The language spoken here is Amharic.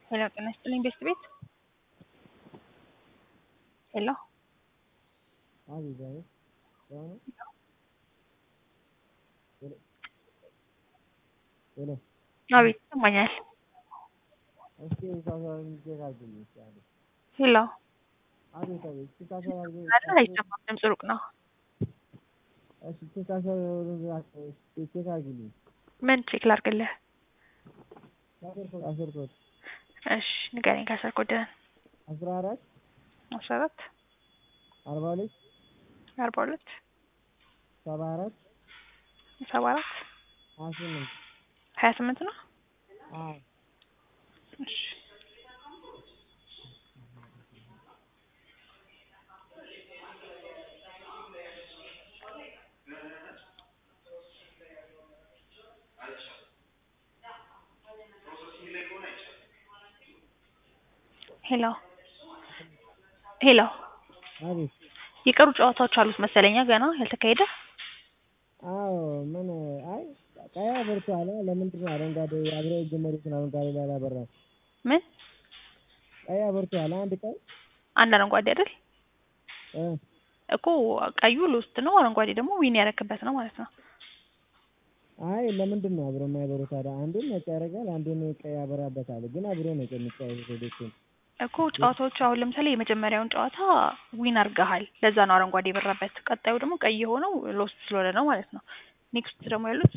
ሄሎ ጤና ይስጥልኝ ቤስት ቤት ሄሎ አቤት አቤት ሰላም ነው? ሄሎ ሄሎ አቤት ይሰማኛል እስኪ ካሳሁን ቼክ አድርግልኝ እስኪ አቤት ሄሎ አቤት አቤት እስኪ ካሳሁን አድርግልኝ አይደል አይሰማም ድምፅ ሩቅ ነው እሺ ቼክ ካሳሁን እስኪ ቼክ አድርግልኝ ምን ቼክ ላድርግልህ አስር ኮድ አስር ኮድ እሺ ንገረኝ ከአስር ኮድህን አስራ አራት አስራ አራት አርባ ሁለት አርባ ሁለት ሰባ አራት ሰባ አራት ሀያ ስምንት ሀያ ስምንት ነው አዎ እሺ ሄሎ ሄሎ አቤት የቀሩ ጨዋታዎች አሉት መሰለኛ ገና ያልተካሄደ አዎ ምን አይ ቀይ አብርቷል ለምንድን ነው አረንጓዴ አብረው የጀመሩትን አረንጓዴ ላይ አላበራም ምን ቀይ አብርቷል አንድ ቀይ አንድ አረንጓዴ አይደል እ እኮ ቀዩ ሎስት ነው አረንጓዴ ደግሞ ዊን ያረክበት ነው ማለት ነው አይ ለምንድን ነው አብሮ የማይበሩ ታዲያ አንዱን ነጭ ያደርጋል አንዱን ቀይ ያበራበታል ግን አብሮ ነው የሚጫወቱት ሁለቱም እኮ ጨዋታዎቹ አሁን ለምሳሌ የመጀመሪያውን ጨዋታ ዊን አርገሃል ለዛ ነው አረንጓዴ የበራበት ቀጣዩ ደግሞ ቀይ የሆነው ሎስት ስለሆነ ነው ማለት ነው ኔክስት ደግሞ ያሉት